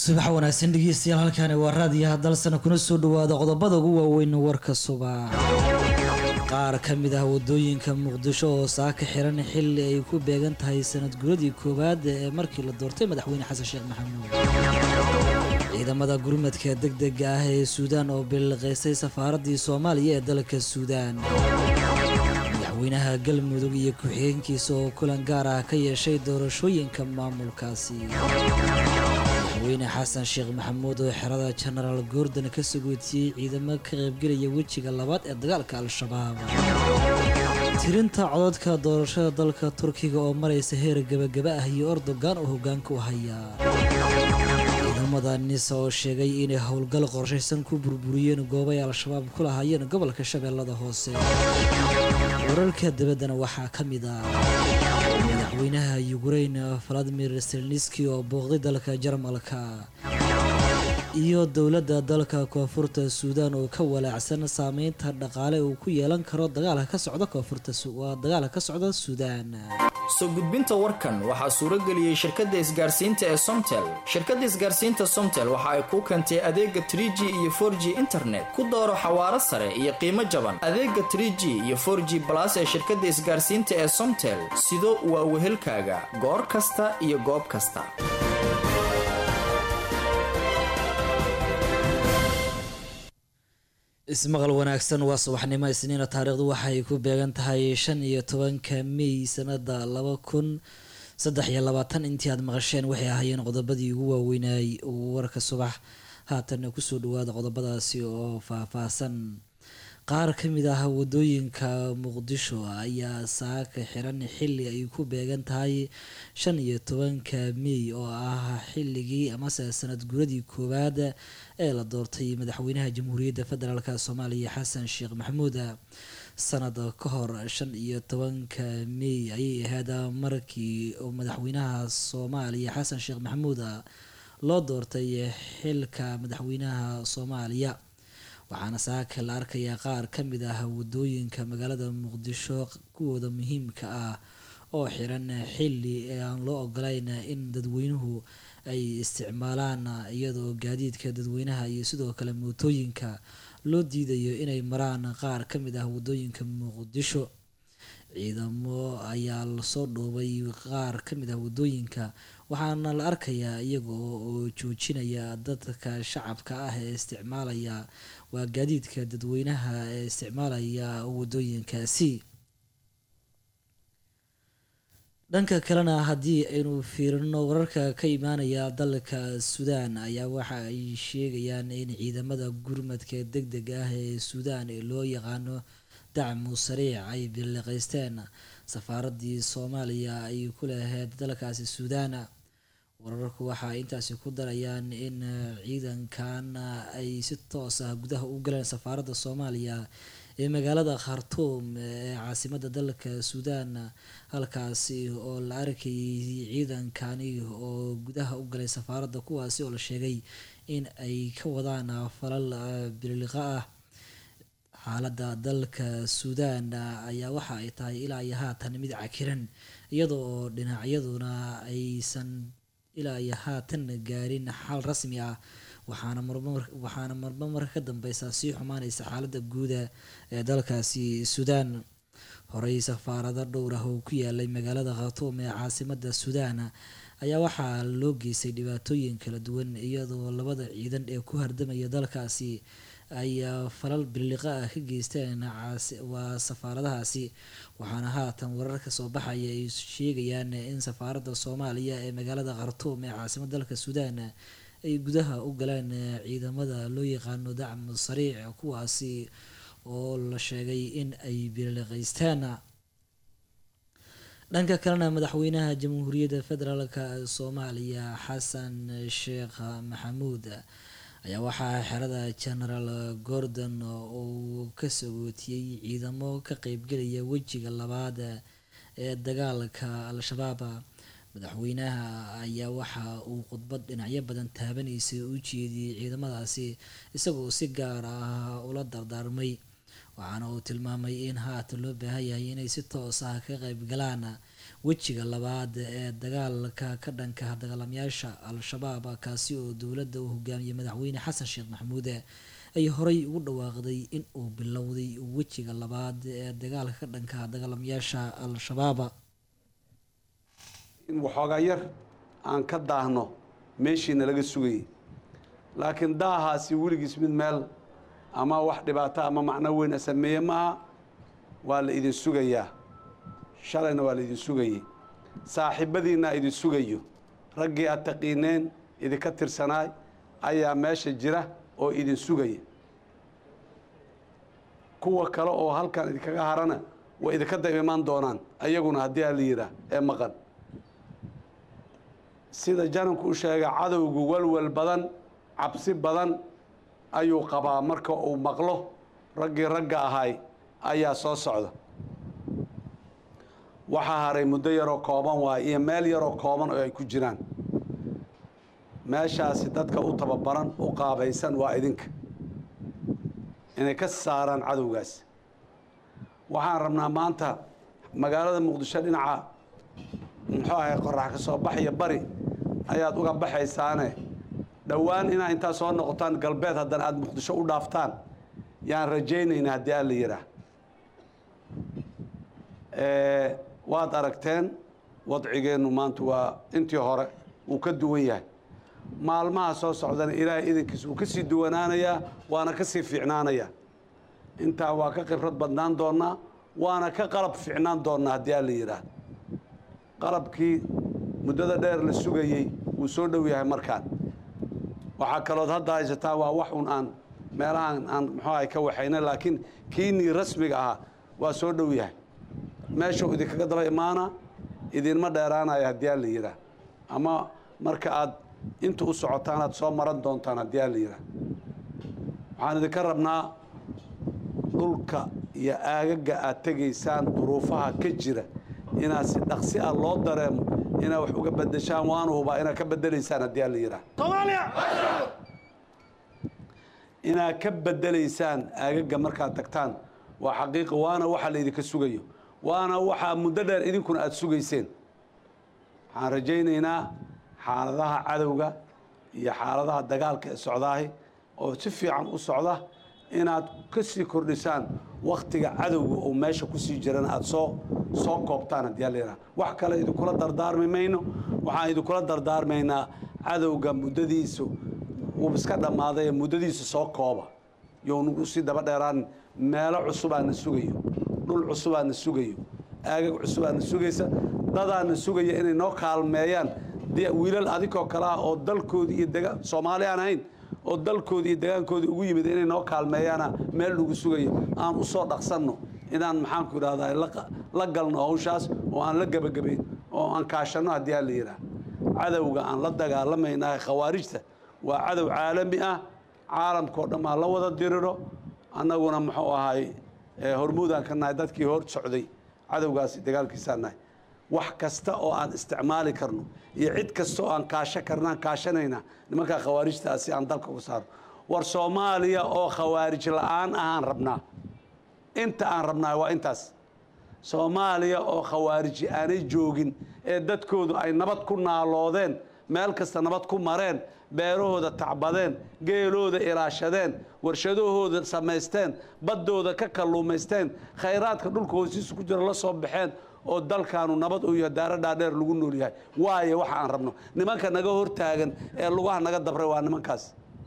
subax wanaagsan dhegeystayaal halkani waa raadiyaha dalsana kuna soo dhawaada qodobada ugu waaweyn warka subax qaar ka mid ah wadooyinka muqdisho oo saaka xiran xilli ay ku beegan tahay sanad guradii koowaad ee markii la doortay madaxweyne xasan sheekh maxamuud ciidamada gurmadka degdega ah ee suudaan oo biliqaysay safaaradii soomaaliya ee dalka suudaan madaxweynaha galmudug iyo ku-xigeenkiisa oo kulan gaar ah ka yeeshay doorashooyinka maamulkaasi madaxweyne xasan sheekh maxamuud oo xerada jenaraal goordon ka sagootiyey ciidamo ka qaybgelaya wejiga labaad ee dagaalka al-shabaab tirinta cododka doorashada dalka turkiga oo maraysa heer gebagaba ah iyo ordogan oo hogaanka u haya ciidamada nisa oo sheegay inay howlgal qorshaysan ku burburiyeen goobay al-shabaab ku lahaayeen gobolka shabeellada hoose wararka dabaddana waxaa ka mid ah madaxweynaha yukrain valadimir selniski oo booqday dalka jarmalka iyo dowladda dalka koonfurta suudaan oo ka walaacsan saameynta dhaqaale uu ku yeelan karo dagaalka ka socda koonfurta waa dagaalka ka socda suudaan soo gudbinta warkan waxaa suuro geliyey shirkadda isgaarsiinta ee somtel shirkadda isgaarsiinta somtel waxa ay kuu keentay adeega trie g iyo for g internet ku dooro xawaaro sare iyo qiimo jaban adeega trie g iyo for g balas ee shirkadda isgaarsiinta ee somtel sido waa wehelkaaga goor kasta iyo goob kasta ismaqal wanaagsan waa subaxnimo isniina taariikhdu waxay ku beegan tahay shan iyo tobanka mey sanada laba kun saddex iyo labaatan intii aad maqasheen waxay ahaayeen qodobadii ugu waaweynay warka subax haatanna kusoo dhawaada qodobadaasi oo faahfaahsan qaar ka mid ah wadooyinka muqdisho ayaa saaka xiran xilli ay ku beegan tahay shan iyo tobanka mey oo ah xilligii amase sanad guradii koowaad ee la doortay madaxweynaha jamhuuriyadda federaalk soomaaliya xasan sheekh maxamuud sanad ka hor shan iyo tobanka mey ayay ahayd markii madaxweynaha soomaaliya xasan sheekh maxamuud loo doortay xilka madaxweynaha soomaaliya waxaana saaka la arkayaa qaar ka mid ah wadooyinka magaalada muqdisho kuwooda muhiimka ah oo xiran xilli aan loo ogolayn in dadweynuhu ay isticmaalaan iyadoo gaadiidka dadweynaha iyo sidoo kale mootooyinka loo diidayo inay maraan qaar ka mid ah wadooyinka muqdisho ciidamo ayaa lasoo dhoobay qaar ka mid ah wadooyinka waxaana la arkayaa iyaga oo joojinaya dadka shacabka ah ee isticmaalaya waa gaadiidka dadweynaha ee isticmaalaya wadooyinkaasi dhanka kalena haddii aynu fiirino wararka ka imaanaya dalka suudaan ayaa waxa ay sheegayaan in ciidamada gurmadka deg deg ah ee suudaan ee loo yaqaano dacmu sariic ay biliqaysteen safaaradii soomaaliya ay ku lahayd dalkaasi suudaan wararku waxa ay intaasi ku darayaan in ciidankan ay si toos ah gudaha u galeen safaaradda soomaaliya ee magaalada khartuum ee caasimada dalka suudaan halkaasi oo la arkayay ciidankani oo gudaha u galay safaaradda kuwaasi oo la sheegay in ay ka wadaan falal bililiqa ah xaaladda dalka suudaan ayaa waxa ay tahay ilaa iyo haatan mid cakiran iyada oo dhinacyaduna aysan ilaa iyo haatan gaarin xal rasmi ah waxaana waxaana marba marka ka dambeysa sii xumaaneysa xaaladda guuda ee dalkaasi suudaan horey safaarado dhowr ah oo ku yaalay magaalada khatuum ee caasimada suudaan ayaa waxaa loo geystay dhibaatooyin kala duwan iyadoo labada ciidan ee ku hardamaya dalkaasi ay falal biliqa ah ka geysteen waa safaaradahaasi waxaana haatan warar ka soo baxaya ay sheegayaan in safaaradda soomaaliya ee magaalada khartuum ee caasimada dalka suudaan ay gudaha u galeen ciidamada loo yaqaano dacmu sariic kuwaasi oo la sheegay in ay biliqaysteen dhanka kalena madaxweynaha jamhuuriyadda federaalk soomaaliya xasan sheekh maxamuud ayaa waxaa xerada genaraal gordon uu ka sagootiyey ciidamo ka qeybgelaya wejiga labaad ee dagaalka al-shabaab madaxweynaha ayaa waxa uu khudbad dhinacyo badan taabanaysay u jeediyey ciidamadaasi isagoo si gaar ah ula dardaarmay waxaana uu tilmaamay in haatan loo baahan yahay inay si toos ah ka qeybgalaan wejiga labaad ee dagaalka ka dhanka dagaalamayaasha al-shabaab kaasi oo dowladda uu hogaamiyey madaxweyne xasan sheekh maxamuud ay horey ugu dhawaaqday in uu bilowday wejiga labaad ee dagaalka ka dhanka dagaalamayaasha al-shabaab in waxoogaa yar aan ka daahno meeshiina laga sugayay laakiin daahaasi weligiis mid meel ama wax dhibaato ama macno weyn a sameeye maaha waa la idin sugayaa shalayna waa la idin sugayey saaxiibadiinna idin sugayo raggii aad taqiineen idinka tirsanaay ayaa meesha jira oo idin sugaya kuwa kale oo halkan idinkaga harana way idinka dab imaan doonaan ayaguna haddii aa la yidhaah ee maqan sida jananku u sheega cadowgu walwal badan cabsi badan ayuu qabaa marka uu maqlo raggii ragga ahay ayaa soo socda waxaa haray muddo yaroo kooban waay iyo meel yaroo kooban oo ay ku jiraan meeshaasi dadka u tababaran u qaabaysan waa idinka inay ka saaraan cadowgaas waxaan rabnaa maanta magaalada muqdisho dhinaca muxuu ahay qorax ka soo baxaya bari ayaad uga baxaysaane dhowaan inaa intaa soo noqotaan galbeed haddana aada muqdisho u dhaaftaan yaan rajaynaynaa haddii aan la yidhaah waad aragteen wadcigeennu maanta waa intii hore wuu ka duwan yahay maalmaha soo socdana ilaahay idankiisa wuu ka sii duwanaanayaa waana ka sii fiicnaanayaa intaa waa ka khibrad badnaan doonnaa waana ka qalab fiicnaan doonnaa haddii aan la yidhaah qalabkii muddada dheer la sugayey wuu soo dhow yahay markaan waxaa kalood hadda haysataa waa wax un aan meelahaan aan muxuu ahay ka waxayna laakiin kiinii rasmiga ahaa waa soo dhow yahay meeshuu idinkaga daba imaana idinma dheeraanaya haddii aan la yidhaah ama marka aad inta u socotaan aad soo maran doontaan haddii aan la yidhaah waxaan idinka rabnaa dhulka iyo aagaga aad tegaysaan duruufaha ka jira inaad si dhaqsi ah loo dareemo inaad wax uga bedeshaan waanu hubaa inaad ka bedelaysaan haddii aan la yidhaah inaad ka bedelaysaan aagaga markaad tagtaan waa xaqiiqa waana waxa la idinka sugayo waana waxaa muddo dheer idinkuna aada sugayseen waxaan rajaynaynaa xaaladaha cadowga iyo xaaladaha dagaalka ee socdaahi oo si fiican u socda inaad ka sii kordhisaan wakhtiga cadowga oo meesha kusii jirana aada soo soo koobtaan haddii ala yidhaha wax kale idinkula dardaarmi mayno waxaan idinkula dardaarmaynaa cadowga muddadiisu uu iska dhammaaday ee muddadiisu soo kooba younagu sii daba dheeraan meelo cusubaana sugayo dhul cusubaana sugayo aagag cusubaana sugaysa dadaana sugaya inay noo kaalmeeyaan wiilal adinkoo kale ah oo dalkoodii iyo dega soomaali aan ahayn oo dalkoodii iyo degaankoodii ugu yimid inay noo kaalmeeyaana meel lagu sugayo aan u soo dhaqsanno inaan maxaanku idhahdaa la galno hawshaas oo aan la gebagabayn oo aan kaashanno haddii aan la yidhaah cadowga aan la dagaalamaynahay khawaarijta waa cadow caalami ah caalamkao dhan aa la wada diriro annaguna muxuu ahay hormuudaan ka nahay dadkii hor socday cadowgaasi dagaalkiisaan nahay wax kasta oo aan isticmaali karno iyo cid kasta oo aan kaasho karnaan kaashanaynaa nimankaa khawaarijtaasi aan dalka uga saaro war soomaaliya oo khawaarij la-aan ahaan rabnaa inta aan rabnaa waa intaas soomaaliya oo khawaariji aanay joogin ee dadkoodu ay nabad ku naaloodeen meel kasta nabad ku mareen beerahooda tacbadeen geelooda ilaashadeen warshadahooda samaysteen baddooda ka kalluumaysteen khayraadka dhulka hoosiisa ku jira la soo baxeen oo dalkaanu nabad u yahay daara dhaadheer lagu nool yahay waayo waxa aan rabno nimanka naga hortaagan ee lugaha naga dabray waa nimankaas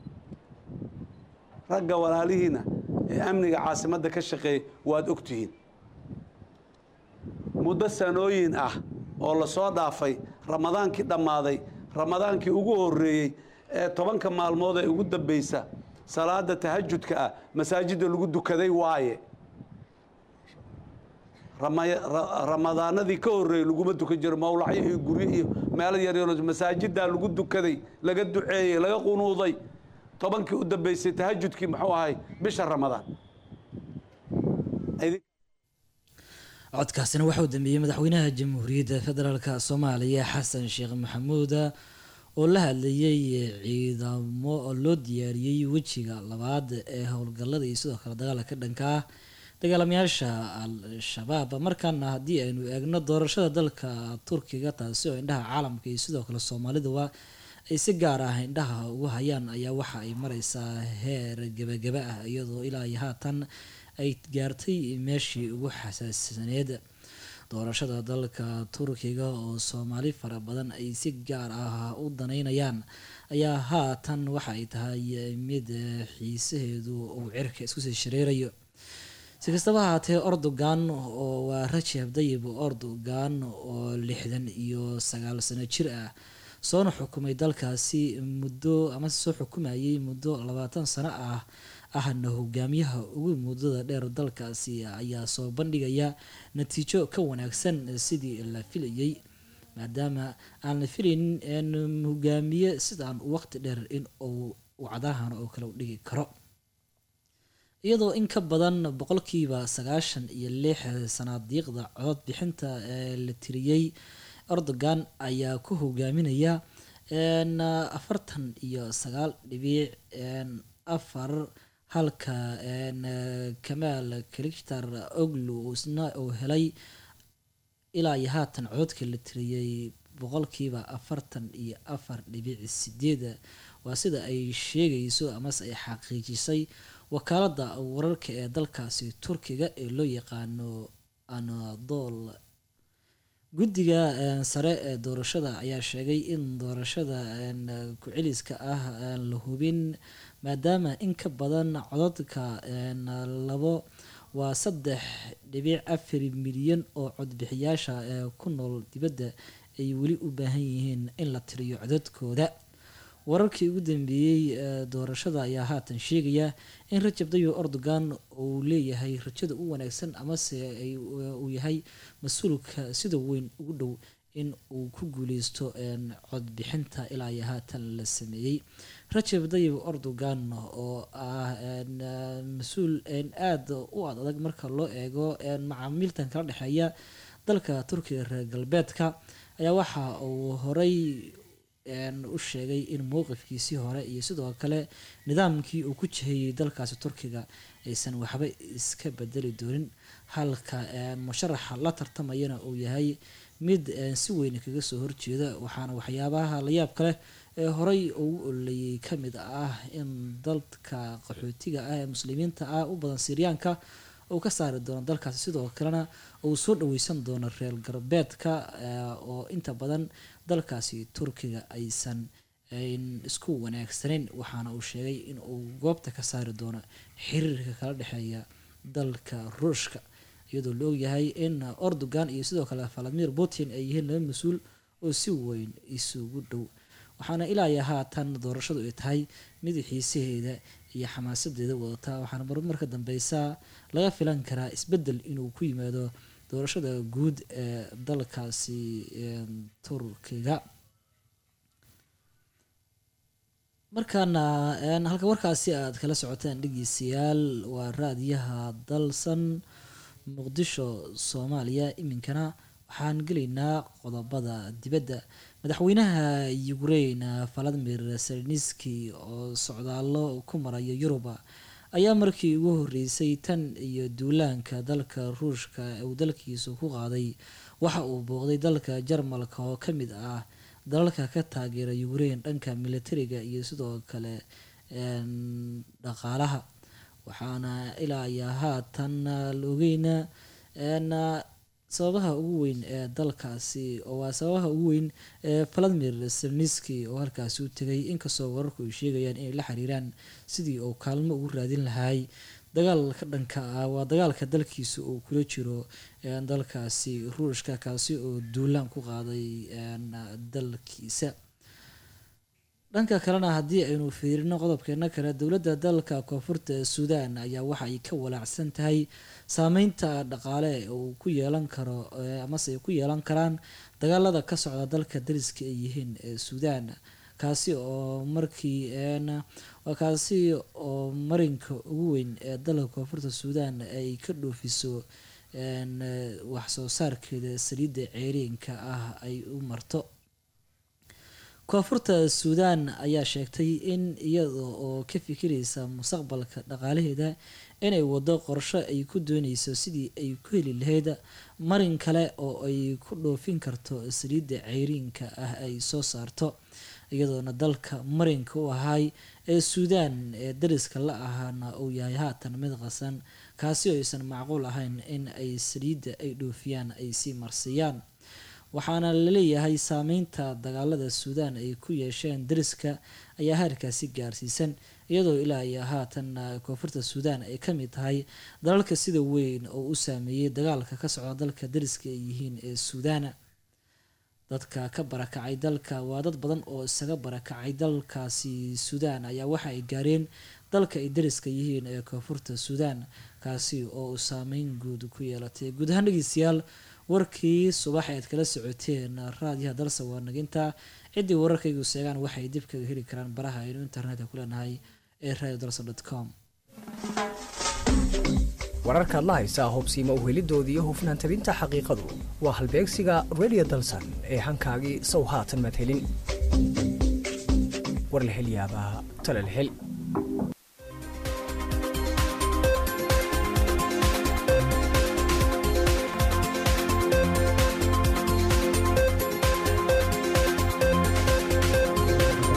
ragga walaalihiina ee amniga caasimadda ka shaqeeyay waad ogtihiin muddo sanooyin ah oo lasoo dhaafay ramadaankii dhammaaday ramadaankii ugu horreeyey ee tobanka maalmood ee ugu dambaysa salaada tahajudka ah masaajidda lagu dukaday waaye ramadaanadii ka horreeyey laguma dukan jiro mawlacyo iyo guryo iyo meelo yaryaro masaajiddaa lagu dukaday laga duceeyey laga qunuuday tobankii u dambaysay tahajudkii muxuu ahay bisha ramadaan codkaasina waxauu dambeeyey madaxweynaha jamhuuriyadda federaalk soomaaliya xasan sheekh maxamuud oo la hadlayay ciidamo loo diyaariyey wejiga labaad ee howlgallada iyo sidoo kale dagaalka ka dhanka ah dagaalamayaasha al-shabaab markaana haddii aynu eegno doorashada dalka turkiga taasi oo indhaha caalamka iyo sidoo kale soomaaliduba ay si gaar ah indhaha ugu hayaan ayaa waxa ay mareysaa heer gebagaba ah iyadoo ilaa iyo haatan ay gaartay meeshii ugu xasaasisaneed doorashada dalka turkiga oo soomaali fara badan ay si gaar ah u daneynayaan ayaa haatan waxa ay tahay mid xiisaheedu uu cirka isku sii shareerayo si kastaba ahaatee ordogan oo waa rajab dayib ordogan oo lixdan iyo sagaal sano jir ah soona xukumay dalkaasi muddo amase soo xukumayay muddo labaatan sano ah ahna hogaamiyaha ugu muddada dheer dalkaasi ayaa soo bandhigaya natiijo ka wanaagsan sidii la filayay maadaama aan la filaynin hogaamiye sidaan waqti dheer in uu wacdahan oo kale u dhigi karo iyadoo in ka badan boqolkiiba sagaashan iyo lix sanaadiiqda codod bixinta ee la tiriyey erdogan ayaa ku hogaaminaya afartan iyo sagaal dhibiic afar halka kamaal kaliktar oglu isna uu helay ilaa iyo haatan cododka la tiriyey boqolkiiba afartan iyo afar dhibiic sideed waa sida ay sheegayso amase ay xaqiijisay wakaalada wararka ee dalkaasi turkiga ee loo yaqaano anadol guddiga sare ee doorashada ayaa sheegay in doorashada ku-celiska ah aan la hubin maadaama in ka badan codadka labo waa saddex dhibic afar milyan oo codbixiyaasha ee ku nool dibadda ay weli u baahan yihiin in la tiriyo codadkooda wararkii ugu dambeeyey ee doorashada ayaa haatan sheegaya in rajab dayo erdogan uu leeyahay rajada u wanaagsan amase uu yahay mas-uulka sida weyn ugu dhow in uu ku guuleysto codbixinta ilaa iyo haatan la sameeyey rajab dayib erdogan oo ah mas-uul aada u ad adag marka loo eego macaamiiltan kala dhexeeya dalka turkiga reer galbeedka ayaa waxa uu horey u sheegay in mowqifkiisii hore iyo sidoo kale nidaamkii uu ku jihayey dalkaasi turkiga aysan waxba iska bedeli doonin halka musharaxa la tartamayana uu yahay mid si weyn kaga soo horjeeda waxaana waxyaabaha layaab kale ee horey ugu ololeyay kamid ah in dalka qaxootiga ah ee muslimiinta ah u badan siryaanka uu ka saari doono dalkaasi sidoo kalena uu soo dhaweysan doono reer galbeedka oo inta badan dalkaasi turkiga aysan isku wanaagsaneyn waxaana uu sheegay in uu goobta ka saari doono xiriirka kala dhexeeya dalka ruushka iyadoo la ogyahay in erdogan iyo sidoo kale valadimir putin ay yihiin laba mas-uul oo si weyn isugu dhow waxaana ilaa iyo haatan doorashadu ay tahay mid xiisaheeda iyo xamaasadeeda wadata waxaana marmarka dambeysa laga filan karaa isbedel inuu ku yimaado doorashada guud ee dalkaasi turkiga markaana halka warkaasi aad kala socotaan dhegeystayaal waa raadiyaha dalsan muqdisho soomaaliya iminkana waxaan gelaynaa qodobada dibadda madaxweynaha ukraine valadimir seleniski oo socdaalo ku maraya yuruba ayaa markii ugu horeysay tan iyo duulaanka dalka ruushka uu dalkiisu ku qaaday waxa uu booqday dalka jarmalka oo ka mid ah dalalka ka taageera ukraine dhanka militariga iyo sidoo kale dhaqaalaha waxaana ilaa iyo haatan la ogeyna sababaha ugu weyn ee dalkaasi oo waa sababaha ugu weyn ee valadimir selniski oo halkaasi u tegay inkastoo wararku ay sheegayaan inay la xiriiraan sidii uu kaalmo ugu raadin lahay dagaalka dhanka ah waa dagaalka dalkiisa uu kula jiro dalkaasi ruushka kaasi oo duulaan ku qaaday dalkiisa dhanka kalena haddii aynu fiirino qodobkeena kale dowladda dalka koonfurta suudan ayaa waxa ay ka walaacsan tahay saameynta dhaqaale uu ku yeelan karo amase ay ku yeelan karaan dagaalada ka socda dalka dariska ay yihiin ee suudan kaasi oo markii waa kaasi oo marinka ugu weyn ee dalka koonfurta suudan ay ka dhoofiso wax soo saarkeeda saliidda ceeriinka ah ay u marto koonfurta suudaan ayaa sheegtay in iyada oo ka fikiraysa mustaqbalka dhaqaalaheeda inay wado qorsho ay ku dooneyso sidii ay ku heli lahayd marin kale oo ay ku dhoofin karto saliidda ceyriinka ah ay soo saarto iyadoona dalka marinka u ahay ee suudaan ee dariska la ahaana uu yahay haatan mid qasan kaasi oo aysan macquul ahayn in ay saliidda ay dhoofiyaan ay sii marsiiyaan waxaana laleeyahay saameynta dagaalada suudaan ay ku yeesheen dariska ayaa heerkaasi gaarsiisan iyadoo ilaa iyo haatan koonfurta suudaan ay ka mid tahay dalalka sida weyn oo u saameeyey dagaalka ka socda dalka dariska ay yihiin ee suudaana dadka ka barakacay dalka waa dad badan oo isaga barakacay dalkaasi suudaan ayaa waxa ay gaareen dalka ay dariska yihiin ee koonfurta suudaan kaasi oo uu saameyn guud ku yeelatay guud ahaan dhegeystayaal warkii subax aad kala socoteen raadiyaha dalsa waa naginta ciddii wararkaygu seegaan waxay dib kaga heli karaan baraha aynu internetka ku leenahay ee radio dalsa com wararkaad la haysaa hubsiima uhelidooda iyo hufnaan tabinta xaqiiqadu waa halbeegsiga radio dalsan ee hankaagii sow haatan madhelin war la hel yaabaa tale la hel